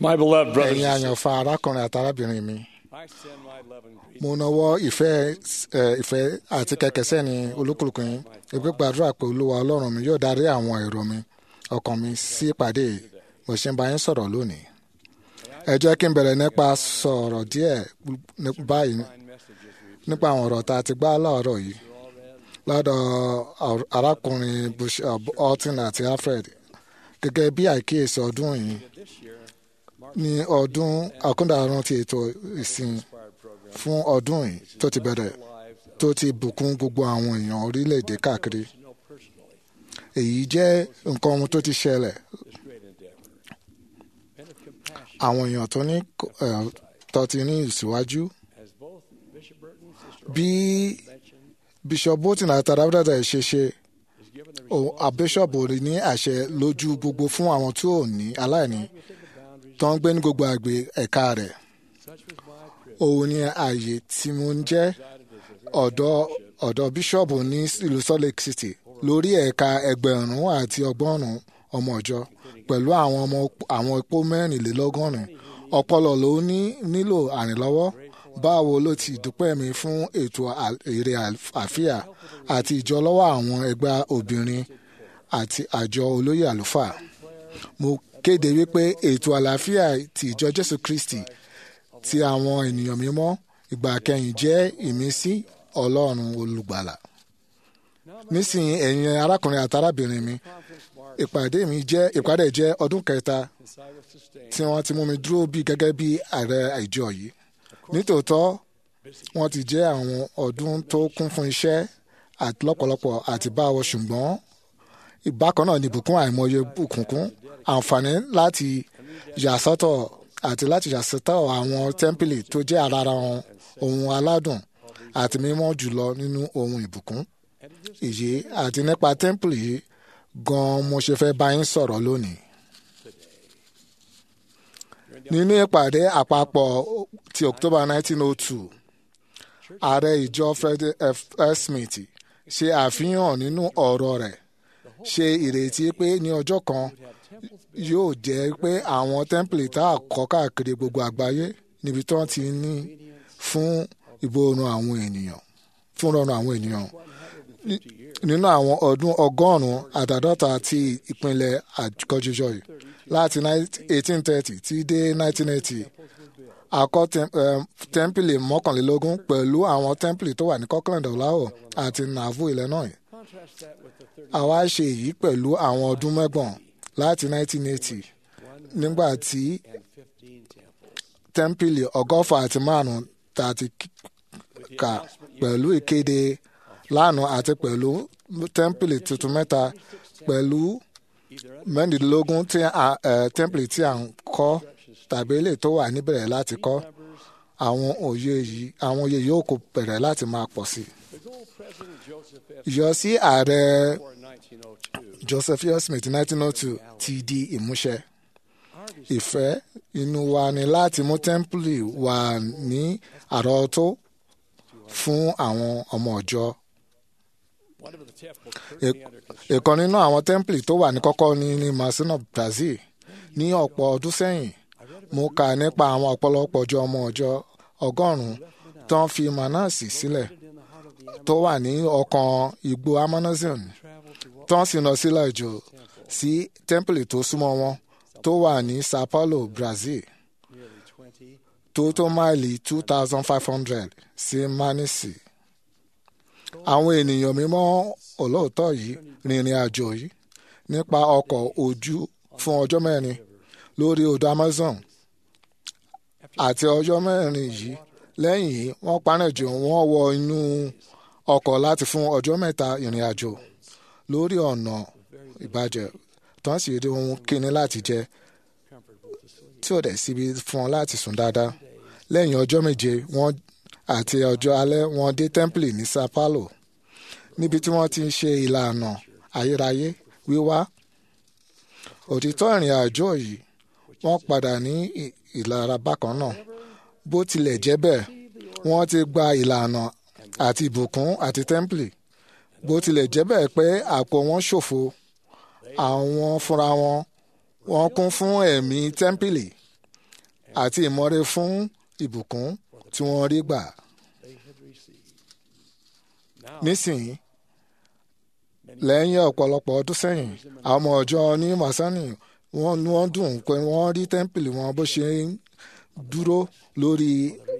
My beloved brothers ẹ̀yin and sisters, àyànfà arákùnrin àti arábìnrin mi I send my love and greetings. mo nawọ́ ìfẹ́ ẹ, ìfẹ́ àti kẹ̀kẹ́sẹ́ ní olúkúlùkù yín ìgbé gbàdúrà pé olúwa ọlọ́run mi yóò darí àwọn èrò mi ọkàn mi sí ìpàdé yìí. mo ṣe ń bá yín sọ̀rọ̀ lónìí ẹ jẹ́ kí n bẹ̀rẹ̀ nípa sọ̀rọ̀ díẹ̀ ní- báyìí Fine messages we've nípa àwọn ọ̀rọ̀ tá a ti gbá láàárọ̀ yìí lọ́dọ̀ ar- arákùnrin Bishop Alton àti Alfred gẹ́gẹ́ bí àìkíyèsí ọdún yìí this year ní ọdún àkúndàrún ti ètò ìsìn inspired program fún ọdún yìí tó ti bẹ̀rẹ̀ lives tó ti bùkún gbogbo àwọn èèyàn orílẹ̀-èdè káàkiri to know personally èyí jẹ́ nǹkan ohun tó ti ṣẹlẹ̀ this great endeavor. Men of compassion, àwọn èèyàn tó ní eh, tó ti ní ìsíwájú as both Bishop Burton and Sister bí mentioned, Bishop Bolton àti arábìdàdà ṣe ṣe is given the o- àbíṣọ̀bù rí ní àṣẹ lójú gbogbo fún àwọn tí ò ní aláìní within the boundaries. tó ń gbé ní gbogbo àgbè ẹ̀ka rẹ̀ Such was my privilege. òun ni ààyè tí mo ń jẹ́ ọ̀dọ́ ọ̀dọ́ bíṣọ̀bù ní ìlú Salt Lake City lórí ẹ̀ka ẹgbẹ̀rún àti ọgọ́rùn-ún ọmọ ìjọ pẹ̀lú àwọn ọmọ àwọn epo mẹ́rìnlélọ́gọ́rin ọpọlọ ló ní nílò àrìnlọ́wọ́ báwo ló ti dúpẹ́ mi fún ètò à- èrè àfíà àti ìjọlọ́wọ́ àwọn ẹgbẹ́ obìnrin àti àjọ olóyè àlùfáà mo kéde wípé ètò àlàáfíà ti ìjọ Jésù Kristi ti àwọn ènìyàn mímọ́ ìgbà kẹyìn jẹ́ ìmísí Ọlọ́run olùgbàlà nísìnyí ẹ̀yin arákùnrin àti arábìnrin mi ìpàdé mi jẹ́ ìpàdé jẹ́ ọdún kẹta Since I was sustained, tí wọ́n ti mú mi dúró bí gẹ́gẹ́ bí ààrẹ ìjọ yìí nítòótọ́ wọ́n ti jẹ́ àwọn ọdún tó kún fún iṣẹ́ àti lọ́pọ̀lọpọ̀ àti báwo ṣùgbọ́n ìbákan náà ni ìbùkún àìmọye bùkúnkún àǹfààní láti yàsọ́tọ̀ àti láti yàsọ́tọ̀ àwọn tẹ́ḿpìlì tó jẹ́ ara ara wọn ohun aládùn àti mímọ́ jùlọ nínú ohun ìbùkún èyí àti nípa tẹ́ḿpìlì yìí gan-an mo ṣe fẹ́ bá yín sọ̀rọ̀ lónìí nínú ìpàdé àpapọ̀ ti October 1902 ààrẹ ìjọ Fred F. Smith ṣe àfihàn nínú ọ̀rọ̀ rẹ̀ ṣe ìrètí pé ní ọjọ́ kan yóò jẹ́ pé àwọn tẹ́ḿpìlì tá a kọ́ káàkiri gbogbo àgbáyé níbi tí wọ́n ti ní fún ìbòrùn àwọn ènìyàn fún rọrùn àwọn ènìyàn Ní- nínú àwọn ọdún ọgọ́rùn-ún àtàdọ́ta ti ìpínlẹ̀ àkọ́jọjọ yìí láti 1830 tí dé 1980 àkọ́ tẹ́m- em, tẹ́ḿpìlì mọ́kànlélógún pẹ̀lú àwọn tẹ́ḿpìlì tó wà ní Kirkland Ohio àti Nauvoo Illinois contrast that with the 30 àwa ṣe èyí pẹ̀lú àwọn ọdún mẹ́gbọ̀n láti 1980 nígbà tí and 15 temples. tẹ́ḿpìlì ọgọ́fà àti márùn-ún tá a ti k- kà pẹ̀lú ìkéde lánàá àti pẹ̀lú tẹ́ḿpìlì tuntun mẹ́ta pẹ̀lú mẹ́rìndínlógún tí a- eh, tẹ́ḿpìlì tí à ń kọ́ tàbí ilé tó wà níbẹ̀rẹ̀ láti kọ́ àwọn òye yìí àwọn òye yóò kó bẹ̀rẹ̀ láti máa pọ̀ sí i. The goal President Joseph F. ìyọsí ààrẹ for 1902 Joseph F. Smith 1902 ti di ìmúṣẹ. ìfẹ́ inú wa ni láti mú tẹ́ḿpìlì wà ní àrọ́tó fún àwọn ọmọ ọ̀jọ́. one of the temples Ẹ- currently under construction ìkan nínú àwọn tẹ́ḿpìlì tó wà ní kọ́kọ́ ní ní Masino Brazil ní ọ̀pọ̀ ọdún sẹ́yìn mo kà nípa àwọn ọ̀pọ̀lọpọ̀ ọjọ́ ọmọ ọjọ́ ọgọ́rùn-ún tó ń fi manasi sílẹ̀ tó wà ní ọkàn igbó Amazon tó ń sì lọ sílẹ̀ jù sí tẹ́ḿpìlì tó súnmọ́ wọn tó wà ní Sao Paulo, Brazil nearly 20 tó tó máìlì two thousand five hundred sí Manisi. Àwọn ènìyàn mímọ́ olóòótọ́ yìí rìnrìn àjò yìí nípa ọkọ̀ ojú fún ọjọ́ mẹ́rin lórí odò Amazon àti ọjọ́ mẹ́rin yìí lẹ́yìn yìí wọ́n panẹ́jọ wọ́n wọ inú ọkọ̀ láti fún ọjọ́ mẹ́ta ìrìn àjò lórí ọ̀nà ìbàjẹ́ tán sì rí ohun kíni láti jẹ comfortable to sleep. tí ò dẹ̀ síbi fún ọ láti sùn dáadáa lẹ́yìn ọjọ́ méje wọ́n àti ọjọ́ alẹ́ wọ́n dé tẹ́ḿpìlì ní Sao Paulo níbi tí wọ́n ti ń ṣe ìlànà ayérayé wíwá òtítọ́ ìrìn àjò yìí wọ́n padà ní ì- ìlara bákan náà bó tilẹ̀ jẹ́ bẹ́ẹ̀ wọ́n ti gba ìlànà àti ìbùkún àti tẹ́ḿpìlì bó tilẹ̀ jẹ́ bẹ́ẹ̀ pé àpò wọn ṣòfo àwọn fúnra wọn wọ́n kún fún ẹ̀mí tẹ́ḿpìlì àti ìmọ̀re fún ìbùkún tí wọ́n rí gbà. they had received. Now, nísìnyí lẹ́yìn ọ̀pọ̀lọpọ̀ ọdún sẹ́yìn àwọn ọmọ ọjọ́ ní masani wọ́n ní wọ́n dùn pé wọ́n rí tẹ́ḿpìlì wọn bó ṣe ń dúró lórí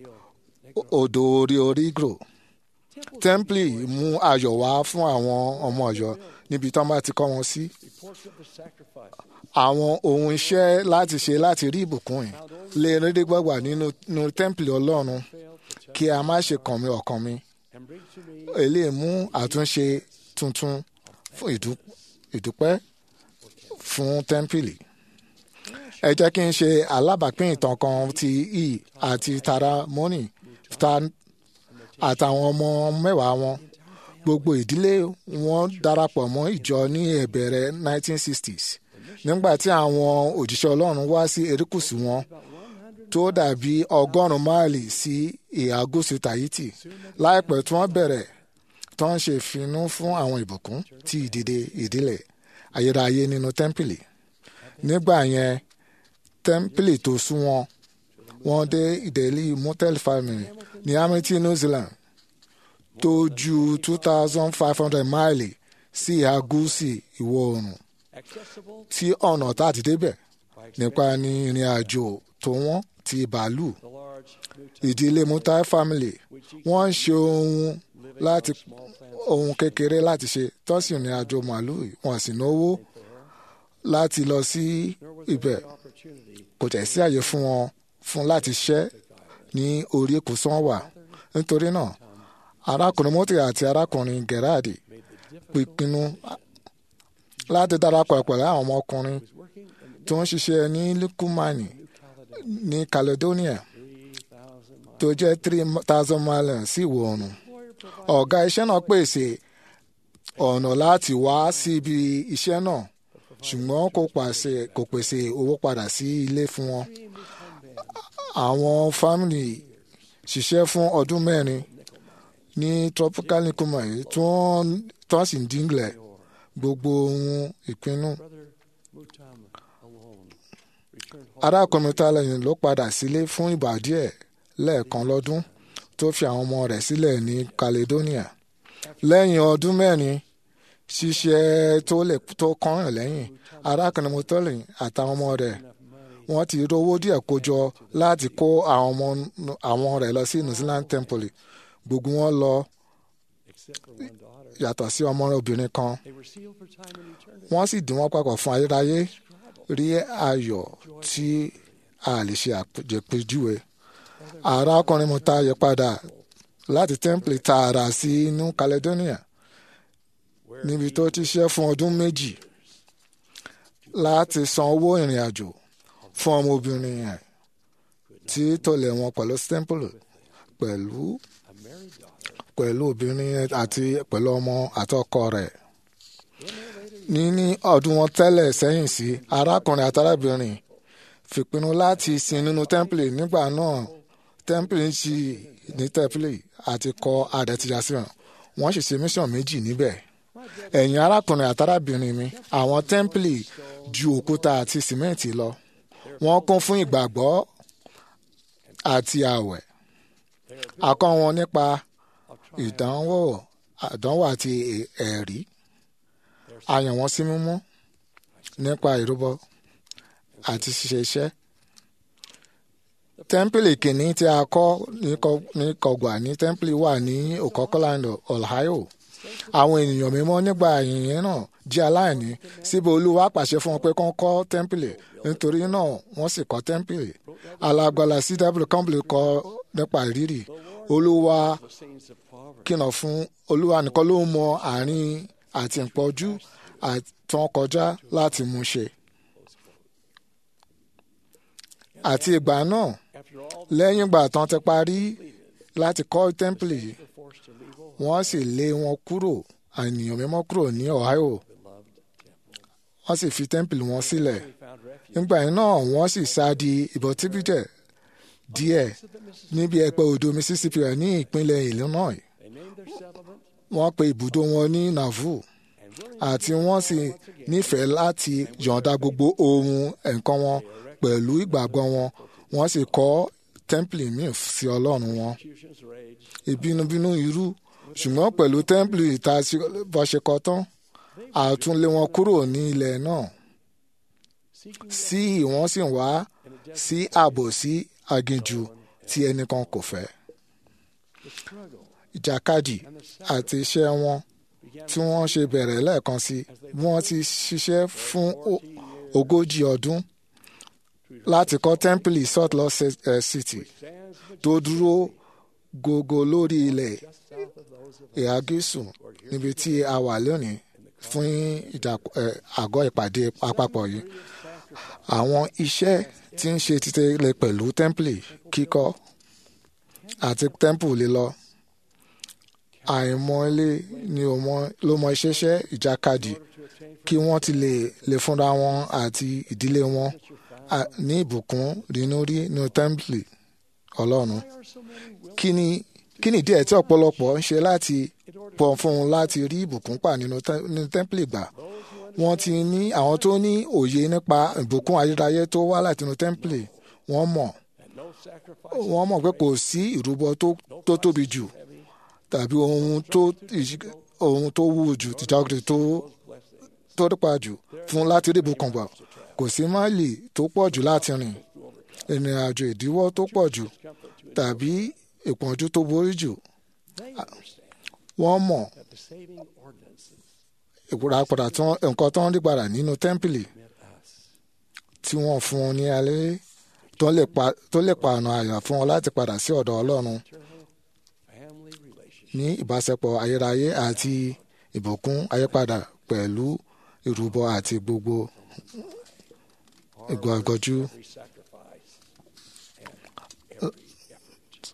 odò orí orígro tẹ́ḿpìlì mú ayọ̀ wá fún àwọn ọmọ ọ̀yọ́ níbi tí wọ́n bá ti kọ́ wọn sí reports of the sacrifice àwọn ohun iṣẹ́ láti ṣe láti rí ìbùkún yìí lè rédé gbọ́gbà nínú nínú tẹ́ḿpìlì ọlọ́run failed to tell kí a má ṣe kàn mí ọkàn mi and bring to me eléyìí mú àtúnṣe tuntun fún ìdú- ìdúpẹ́ fún tẹ́ḿpìlì. ẹ jẹ́ kí n ṣe alábàápín ìtàn kan ti e àti tara moni ta- àtàwọn ọmọ mẹ́wàá wọn gbogbo ìdílé wọn darapọ̀ mọ́ ìjọ ní ìbẹ̀rẹ̀ 1960s nígbà tí àwọn òjíṣẹ́ ọlọ́run wá sí erékùṣù wọn tó dàbí ọgọ́rùn-ún máìlì sí ìhà gúúsù tahiti láìpẹ́ tí wọ́n bẹ̀rẹ̀ tó ń ṣe ìfinú fún àwọn ìbùkún tí ìdìde ìdílé ayérayé nínú tẹ́ḿpìlì nígbà yẹn tẹ́ḿpìlì tó sún wọn wọ́n dé ìdẹ́lí motel family ní Hamilton New Zealand tó ju two thousand five hundred máìlì sí ìhà gúúsù ìwọ̀ oòrùn accessible tí ọ̀nà tá a ti débẹ̀ by nípa ní ìrìn àjò tó wọ́n ti bàálù the large new ìdílé mutai family wọ́n ń ṣe ohun láti small plans ohun kékeré láti ṣe tọ́sí ìrìn àjò màálù wọn sì náwó láti lọ sí ibẹ̀ opportunity kò tẹ̀ sí àyè fún wọn fún láti ṣẹ́ ní orí èkósán wà nítorí náà arákùnrin mọ́tì àti arákùnrin gerardi pinnu láti darapọ̀ pẹ̀lú àwọn ọmọkùnrin working in tó ń ṣiṣẹ́ ní lukumani ní caledonia three thousand miles. tó jẹ́ three thousand miles sí ìwọ̀ oòrùn ọ̀gá iṣẹ́ náà pèsè ọ̀nà láti wá síbi iṣẹ́ náà ṣùgbọ́n kò pàṣẹ kò pèsè owó padà sí ilé fún wọn. àwọn fámìlì ṣiṣẹ́ fún ọdún mẹ́rin ní tropical nicoma yìí tí wọ́n tí wọ́n sì ń dínlẹ̀ gbogbo ohun ìpinnu. Brother Mutama alone returned home arákùnrin tálẹ̀yìn ló padà sílé fún ìgbà díẹ̀ lẹ́ẹ̀kan lọ́dún tó fi àwọn ọmọ rẹ̀ sílẹ̀ ní Caledonia lẹ́yìn ọdún mẹ́rin ṣiṣẹ́ tó lè tó kọ́ràn lẹ́yìn arákùnrin mutọ́lìn àtàwọn ọmọ rẹ̀ wọ́n ti rówó díẹ̀ kójọ láti kó àwọn ọmọ àwọn rẹ̀ lọ sí New Zealand Temple gbogbo wọn lọ except for one daughter. yàtọ̀ sí ọmọ rẹ̀ obìnrin kan They were sealed for time and eternity. wọ́n sì dín wọ́n papọ̀ fún ayérayé rí ayọ̀ tí a lè ṣe àpèjúwe arákùnrin mu tá a yẹ padà láti temple tààrà sí inú Caledonia níbi tó ti ṣe fún ọdún méjì láti san owó ìrìn àjò fún ọmọbìnrin yẹn tí tọ̀lẹ̀ wọn pẹ̀lú temple pẹ̀lú A married daughter. pẹ̀lú obìnrin yẹn àti pẹ̀lú ọmọ àtọkọ rẹ̀ níní ọdún wọn tẹ́lẹ̀ sẹ́yìn sí arákùnrin àtàrábìnrin fìpinnu láti sin nínú tẹ́ḿpìlì nígbà náà tẹ́ḿpìlì ń ṣí ní tẹ́ḿpìlì àti kọ́ àdẹ́tìyàsíwọ̀n wọ́n sì ṣe mission méjì níbẹ̀ ẹ̀yìn arákùnrin àtàrábìnrin mi àwọn tẹ́ḿpìlì ju òkúta àti sìmẹ́ǹtì lọ wọ́n kún fún ìgbàgbọ́ àti àwẹ̀ akọ́ wọn nípa ìdánwò àdánwò àti ẹ̀rí a yàn wọ́n sí mímọ́ nípa ìrúbọ àti ṣíṣe iṣẹ́. tẹ́ḿpìlì kìíní tí a kọ́ ní Kọ- ní kọgbà ní tẹ́ḿpìlì wà ní Okokoland Ohio. àwọn ènìyàn mímọ́ nígbà yìnyín náà jẹ́ aláìní síbi olúwa pàṣẹ fún wọn pé kán kọ́ tẹ́ḿpìlì nítorí náà wọ́n sì kọ́ tẹ́ḿpìlì. alágbára cw company kọ́ nípa ìrírì olúwa The scenes of poverty. kìnà fún olúwa nìkan ló mọ àárín àti ìpọ́jú àtàn kọjá láti mú ṣe. àti ìgbà náà After all, lẹ́yìn ìgbà tán ti parí láti kọ́ tẹ́ḿpìlì yìí they were forced to leave home. wọ́n sì lé wọn kúrò ènìyàn mímọ́ kúrò ní Ohio Beloved temple. wọ́n sì fi tẹ́ḿpìlì wọn sílẹ̀ We found refuge. nígbà yìí náà wọ́n sì sá di ìbọ̀tíbíjẹ̀ díẹ̀ So the Mississippi, níbi ẹ̀pẹ́ odò Mississippi ní ìpínlẹ̀ Illinois they named their settlement wọ́n pe ibùdó wọn ní Nauvoo and willing àti wọ́n sì nífẹ̀ẹ́ láti yọ̀ǹda gbogbo ohun nǹkan wọn pẹ̀lú ìgbàgbọ́ wọn wọ́n sì kọ́ tẹ́ḿpìlì míì sí ọlọ́run wọn Fusions raged. ìbínúbínú irú ṣùgbọ́n pẹ̀lú tẹ́ḿpìlì ìta bá ṣe kọ́ tán àtúnlé wọn kúrò ní ilẹ̀ náà Seeking sí wọ́n sì wá in a desert, sí ààbò sí aginjù tí ẹnìkan kò fẹ́ the struggle ìjàkadì and the àti iṣẹ́ wọn began tí wọ́n ṣe bẹ̀rẹ̀ lẹ́ẹ̀kan sí bí wọ́n ti ṣiṣẹ́ fún o- ogójì ọdún láti kọ́ tẹ́ḿpìlì Salt Lake Ci- eh, City stands tó dúró gógó lórí ilẹ̀ just south of those of ìhà gúúsù níbi tí a wà lónìí fún ìdàpọ̀- eh, àgọ́ ìpàdé àpapọ̀ yìí. Àwọn iṣẹ́ tí ń ṣe títẹ̀lé pẹ̀lú tẹ́ḿpìlì kíkọ́ àti tẹ́ḿpù lílọ. Àìmọ̀lé ni ó mọ- ló mọ iṣẹ́ṣẹ́ ìjàkadì to attain kí wọ́n ti lè lè fúnra wọn àti ìdílé wọn à- ní ìbùkún rínú rí nínú tẹ́ḿpìlì Ọlọ́run. Why are so many willing Kí ni kí ni díẹ̀ tí ọ̀pọ̀lọpọ̀ ń ṣe láti in order pọ̀ fún un láti rí ìbùkún pa nínú tẹ́- nínú tẹ́ḿpìlì gbà? those who Wọ́n ti ní àwọn tó ní òye nípa ìbùkún ayérayé tó wá láti inú tẹ́ḿpìlì wọ́n mọ̀ and no sacrifice wọ́n mọ̀ pé kò sí ìrúbọ tó tó tóbi jù heavy tàbí ohun tó ìṣ- ohun tó wúwo jù tìjàgùdì tó blessing tó dípa jù fún láti rí ìbùkún gbà kò sí máìlì tó pọ̀ jù láti rìn ìrìn àjò ìdíwọ́ tó pọ̀ jù comfort to tàbí ìpọ́njú tó borí jù they understand wọ́n mọ̀ that the saving ordinances ìpòràpàdà tí wọ́n- nǹkan tó ń rí padà nínú tẹ́ḿpìlì meant us tí wọ́n fún un ní alẹ́ tó lè pa- tó lè pa ọ̀nà àyà fún wọn láti padà sí ọ̀dọ̀ Ọlọ́run eternal family relationship ní ìbáṣepọ̀ ayérayé àti ìbùkún ayépadà pẹ̀lú ìrúbọ àti gbogbo ìgbọ̀gọ́jú. every sacrifice and every effort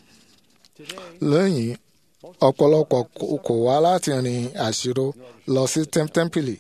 today lẹ́yìn ọ̀pọ̀lọpọ̀ kò- kò wá láti rìn àṣírò lọ sí tẹ́m- tẹ́ḿpìlì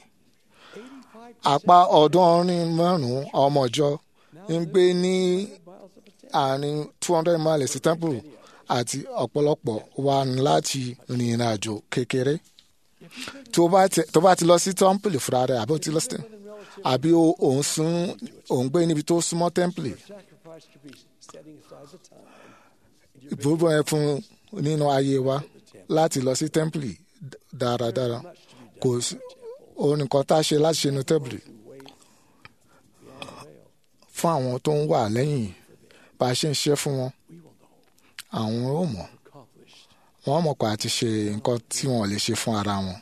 85 apá ọ̀ọ́dúnrún márùn-ún ọmọ ìjọ ń gbé ní miles of a àárín two hundred miles sí tẹ́ḿpìlì àti ọ̀pọ̀lọpọ̀ wà ní láti rìn ìrìn àjò kékeré tó bá ti- tó bá ti lọ sí tẹ́ḿpìlì fúnra rẹ̀ àbí ó ti lọ sí within relative àbí ó- òun sún òun gbé níbi tó súnmọ́ tẹ́ḿpìlì sacrifice to be setting aside the time ìbúrúbọ yẹn fún nínú ayé wa láti lọ sí tẹ́ḿpìlì dáradára much to be done kò sí òun nìkan tá a ṣe láti ṣe inú tẹ́ḿpìlì to wait beyond the veil fún àwọn tó ń wà lẹ́yìn bá a ṣe ń ṣe fún wọn we will know àwọn ò mọ̀ accomplished wọ́n mọ̀ pé a ti ṣe nǹkan tí wọ́n lè ṣe fún ara wọn. for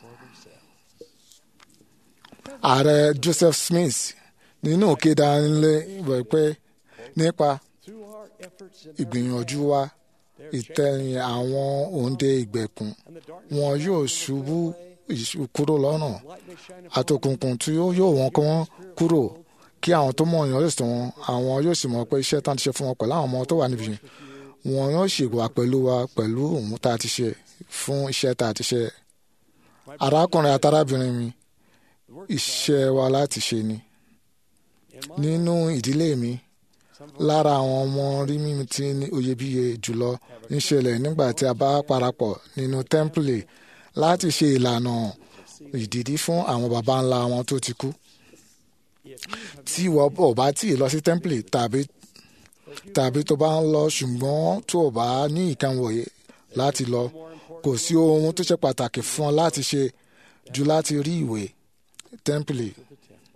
themselves ààrẹ Joseph Smith nínú òkèdà ńlẹ wẹ̀ pé nípa through our efforts in ìgbìyànjú wa ìtẹ̀yìn àwọn òǹdè ìgbèkùn and the darkness wọn yóò ṣubú ìṣú kúrò lọ́nà light may shine upon àtòkùnkùn tí ó yóò wọn kí wọ́n kúrò kí àwọn tó mọ̀ yàn lè sọ wọn àwọn yóò sì mọ̀ pé iṣẹ́ tán ti ṣe fún wọn pẹ̀lú àwọn ọmọ tó wà níbi yìí wọn yóò sì wà pẹ̀lú wa pẹ̀lú òun tá a ti ṣe fún iṣẹ́ tá a ti ṣe arákùnrin àtàrábìnrin mi the work iṣẹ́ wa láti ṣe ni in my nínú ìdílé mi some lára àwọn ọmọ rí mímu tí ní oyebíye jùlọ ń ṣẹlẹ̀ nígbà tí a bá parapọ̀ nínú tẹ́ḿpìlì láti ṣe ìlànà ìdìdí fún àwọn baba ńlá wọn tó ti kú. if you have tí ìwọ ò bá tí ì lọ sí tẹ́ḿpìlì tàbí tàbí tó bá ń lọ ṣùgbọ́n tó o bá ní ìkànnì láti lọ more important kò sí ohun tó ṣe pàtàkì fún ọ láti ṣe ju láti rí ìwé tẹ́ḿpìlì to the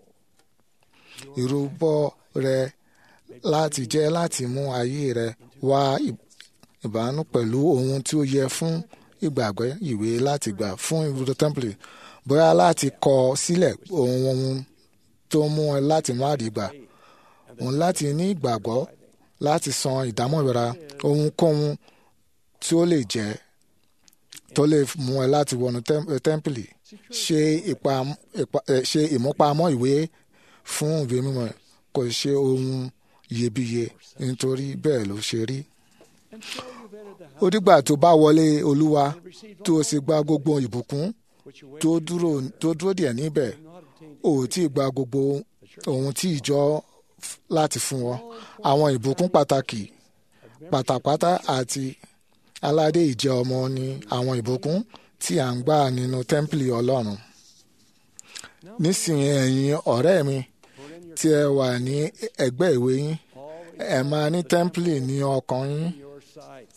temple ìrúbọ rẹ láti jẹ́ láti mú ayé rẹ wá ì- ìbánu pẹ̀lú ohun tí ó yẹ fún ìgbàgbọ́ ìwé láti gbà fún ìrúbọ tẹ́ḿpìlì bóyá láti kọ sílẹ̀ ohun ohun tó mú ẹ láti má rí gbà òun láti ní ìgbàgbọ́ láti san ìdámọ̀ra ohunkóhun tí ó lè jẹ́ tó lè mú ẹ láti wọnú tẹ́m- eh, tẹ́ḿpìlì ṣe ìpa- ìpa- eh, ṣe ìmúpamọ́ ìwé fún ìwé mímọ́ kò ṣe ohun iyebíye nítorí bẹ́ẹ̀ ló ṣe rí. until you've entered the ó house dìgbà tó bá wọlé olúwa and received tó o sì gba gbogbo ìbùkún which you tó dúró tó dúró díẹ̀ níbẹ̀ have not obtained ò tí ì gba gbogbo ohun tí ìjọ f- láti fún ọ àwọn ìbùkún pàtàkì pátápátá àti aládé ìjẹ́ ọmọ ni àwọn ìbùkún tí à ń gbà nínú tẹ́ḿpìlì ọlọ́run nísìnyí ẹ̀yin ọ̀rẹ́ mi for in your tí ẹ wà ní ẹgbẹ́ ìwé yín all ẹ máa ní tẹ́ḿpìlì ní ọkàn yín in your sights.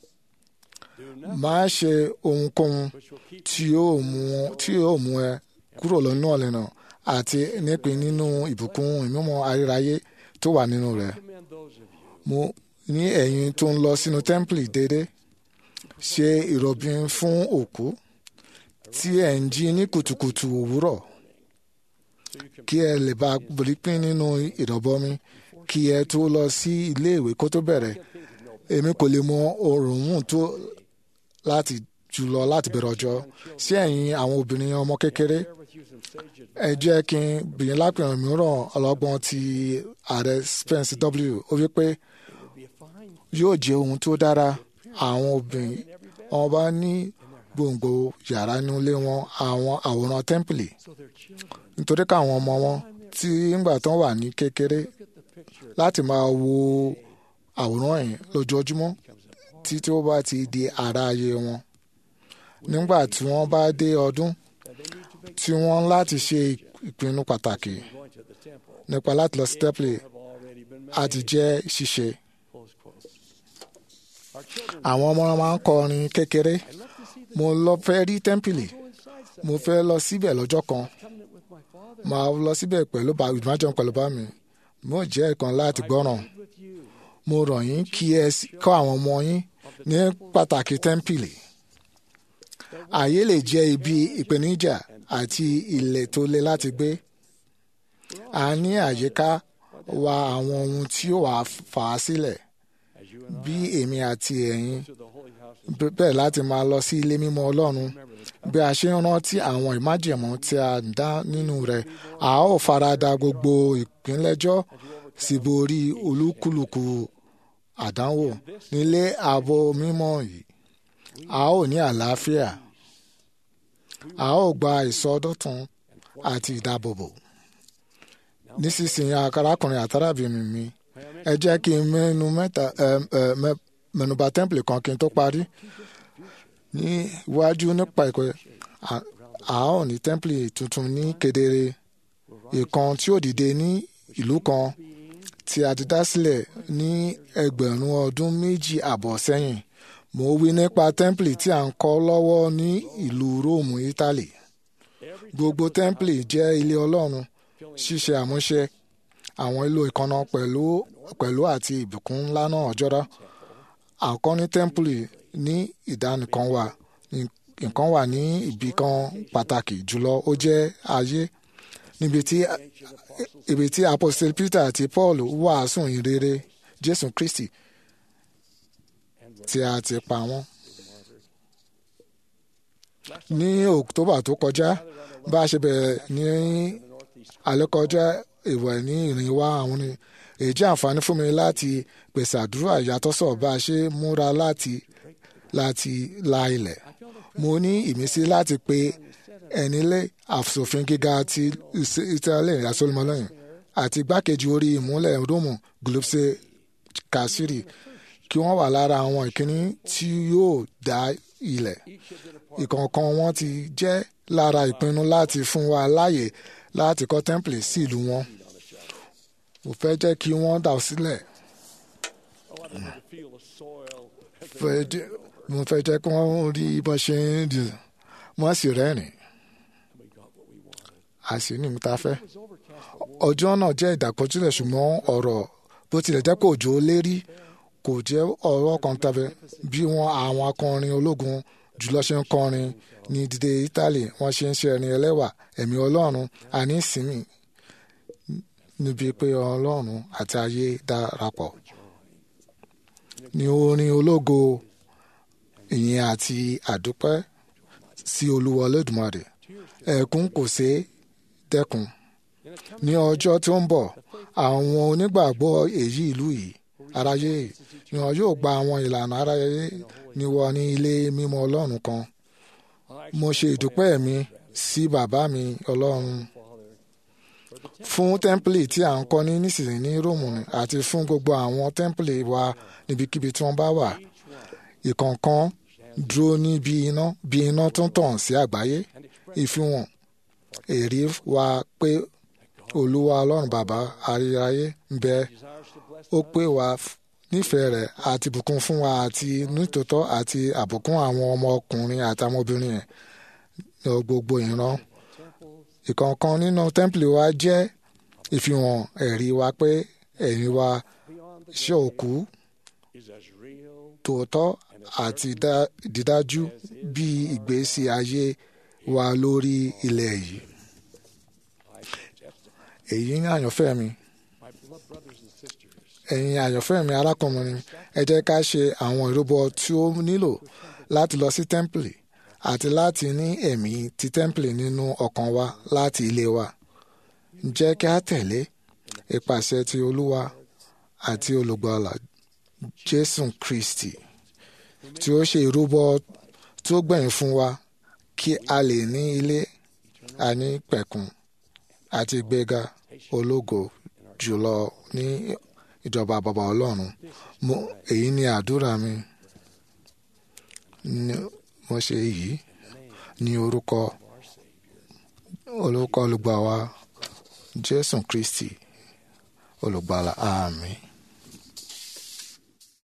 Do nothing má ṣe ohunkóhun which will keep tí yóò mú tí yóò mú ẹ kúrò lọ́nà ọ̀lẹ́nà àti nípìn nínú ìbùkún ìmúmọ́ ayérayé tó wà nínú rẹ̀. commend those of you mo ní ẹ̀yin tó ń lọ sínú tẹ́ḿpìlì déédéé ṣe ìrọ̀bìn fún òkú tí ẹ̀ ń jí ní kùtùkùtù òwúrọ̀ so you can kí ẹ lè bá rí pín nínú ìrọ̀bọmi kí ẹ tó lọ sí iléèwé kó tó bẹ̀rẹ̀ èmi kò lè mọ oòrùn mú tó láti jùlọ láti bẹ̀rẹ̀ ọjọ́ sí ẹ̀yin àwọn obìnrin ọmọ kékeré share with you some sage advice. ẹ jẹ́ kí n bìyìn lápẹ̀rẹ̀ mìíràn ọlọ́gbọ́n ti ààrẹ Spence W ó wí pé It would be a fine yóò jẹ́ ohun tó dára àwọn obìnrin in every bed wọn bá ní gbòǹgbò yàrá nínú ilé wọn àwọn àwòrán tẹ́ḿpìlì so their children nítorí káwọn ọmọ wọn tí ńgbà tán wà ní kékeré look at the picture láti máa wo àwòrán yìí lójoojúmọ́ tí tí ó bá ti di ara ayé wọn nígbà tí wọ́n bá dé ọdún that they need to make tí wọ́n láti ṣe ìpinnu pàtàkì going to the temple nípa láti lọ sí tẹ́ḿpìlì have already been á made. ti jẹ́ ṣíṣe Close quote. Our children àwọn ọmọ wọn máa ń kọrin kékeré I love to see the mo lọ fẹ́ rí tẹ́ḿpìlì go inside some mo fẹ́ lọ síbẹ̀ lọ́jọ́ kan covenant with my father máa lọ síbẹ̀ pẹ̀lú bá ìmájọ́ pẹ̀lú bá mi mo jẹ́ ìkan láti gbọ́ràn with you mo rọ̀ yín kí ẹ sì kọ́ àwọn ọmọ yín ní pàtàkì tẹ́ḿpìlì ààyè lè jẹ́ ibi ìpèníjà àti ilẹ̀ tó le láti gbé a ní àyíká wa àwọn ohun tí ó wà fà á sílẹ̀ as you and bí èmi àti ẹ̀yin I to the holy house b- bẹ́ẹ̀ láti máa lọ sí ilé mímọ́ Ọlọ́run bí a ṣe ń rántí àwọn ìmájẹ̀mú tí a ń dá nínú rẹ̀ a ó farada gbogbo ìpínlẹ́jọ́ sì borí olúkúlùkù àdánwò nílé ààbò mímọ́ yìí a ó ní àlàáfíà a ó gba ìsọdọ̀tun àti ìdáàbòbò nísinsìnyí arákùnrin àtàràbìnrin mi ẹ jẹ́ kí n mẹ́nu mẹ́ta ẹ, ẹ, mẹ́- mẹ́nubà tẹ́ḿpìlì kan kí n tó parí ní iwájú nípa ìkọ́ a- a ó ní tẹ́ḿpìlì tuntun ní kedere ìkan tí ó dìde ní ìlú kan tí a ti dá sílẹ̀ ní ẹgbẹ̀rún ọdún méjì àbọ̀ sẹ́yìn mo wí nípa tẹ́ḿpìlì tí a ń kọ́ lọ́wọ́ ní ìlú róòmù ítálì gbogbo tẹ́ḿpìlì jẹ́ ilé ọlọ́run ṣíṣe àmúṣe àwọn ìlò ìkànnà pẹ̀lú pẹ̀lú àti ìbùkún ńlá náà jọra àkọ́ní tẹ́ḿpìlì ní ìdánìkan wà nǹkan wà ní ibì kan pàtàkì jùlọ ó jẹ́ ayé níbi tí ibi tí apostle Peter àti Paul wàásù ìrere Jésù Kristi tí a ti pa wọ́n. ní October tó kọjá bá a ṣe bẹ̀rẹ̀ ní alẹ́ kọjá ìwẹ̀ ní ìrìn wa àwọn ni èyí jẹ́ àǹfààní fún mi láti pèsè àdúrà ìyàtọ̀sọ̀ bá a ṣe múra láti láti la ilẹ̀ mo ní ìmísí láti pe ẹnilé àfòfin gíga ti Italy asolmọlẹ́yìn àti igbákejì orí ìmúlẹ̀ rómù Glupse Kasiri kí wọ́n wà lára àwọn ìkíní tí yóò dá ilẹ̀ ìkọ̀ọ̀kan wọn ti jẹ́ lára ìpinnu láti fún wa láàyè láti kọ́ tẹ́ḿpìlì sí ìlú wọn mo fẹ́ jẹ́ kí wọ́n dà sílẹ̀ fẹ́ jẹ́ mo fẹ́ jẹ́ kí wọ́n rí bó ṣe ń dì wọ́n sì rẹ́rìn a sì ní ìmúta fẹ́ ọjọ́ náà jẹ́ ìdàkọjúlẹ̀ ṣùgbọ́n ọ̀rọ̀ bó tilẹ̀ jẹ́ kó òjò lérí kò jẹ́ ọ̀rọ̀ kan tàbí bí wọ́n àwọn akọrin ológun jùlọ ṣe ń kọrin ní dídé Italy wọ́n ṣe ń ṣe ẹni ẹlẹ́wà ẹ̀mí Ọlọ́run àní ìsinmi níbi pé Ọlọ́run àti ayé darapọ̀ ní orin ológo ìyìn àti àdúpẹ́ sí Olúwa Olódùmarè ẹ̀kún kò ṣeé dẹ́kun ní ọjọ́ tí ó ń bọ̀ àwọn onígbàgbọ́ èyí ìlú yìí aráyé ni wọn yóò gba àwọn ìlànà aráyé ní wọ ní ilé mímọ́ Ọlọ́run kan mo ṣe ìdúpẹ́ mi sí bàbá mi Ọlọ́run fún tẹ́ḿpìlì tí à ń kọ́ ní nísinsìnyí ní Róòmù àti fún gbogbo àwọn tẹ́ḿpìlì wa níbikíbi tí wọ́n bá wà ìkọ̀ọ̀kan dúró ní bí iná bí iná tó ń tàn sí àgbáyé ìfihàn èrè wa pé olúwa ọlọ́run bàbá ayérayé ń bẹ desires to bless ó pè wá f- nífẹ̀ẹ́ rẹ̀ àti bùkún fún wa àti nítòótọ́ àti àbùkún àwọn ọmọkùnrin àti ọmọbìnrin ẹ̀ ní gbogbo ìran temples ìkọ̀ọ̀kan nínú tẹ́ḿpìlì wa jẹ́ ìfihàn ẹ̀rí wa pé ẹ̀yìn wa beyond the ṣe òkú is as real tòótọ́ àti dá- dídájú bí ìgbésí ayé wa lórí ilẹ̀ yìí. I suggest èyí ń àyànfẹ́ mi my beloved brothers and sisters ẹ̀yin àyànfẹ́ mi arákùnrin ẹ jẹ́ ká ṣe àwọn ìrúbọ tí ó nílò láti lọ sí tẹ́ḿpìlì àti láti ní ẹ̀mí ti tẹ́ḿpìlì nínú ọkàn wa láti ilé wa jẹ́ kí a tẹ̀lé ìpàṣẹ ti olúwa àti olùgbàlà jésù kristi tí ó ṣe ìrúbọ tí ó gbẹ̀yìn fún wa kí a lè ní ilé àní pẹ̀kun àti ìgbéga ológo jùlọ ní ìjọba bàbá ọlọ́run mo èyí ni àdúrà mi Ní- mo ṣe èyí ní orúkọ orúkọ olùgbà wa jésù kristi olùgbàlà àmín.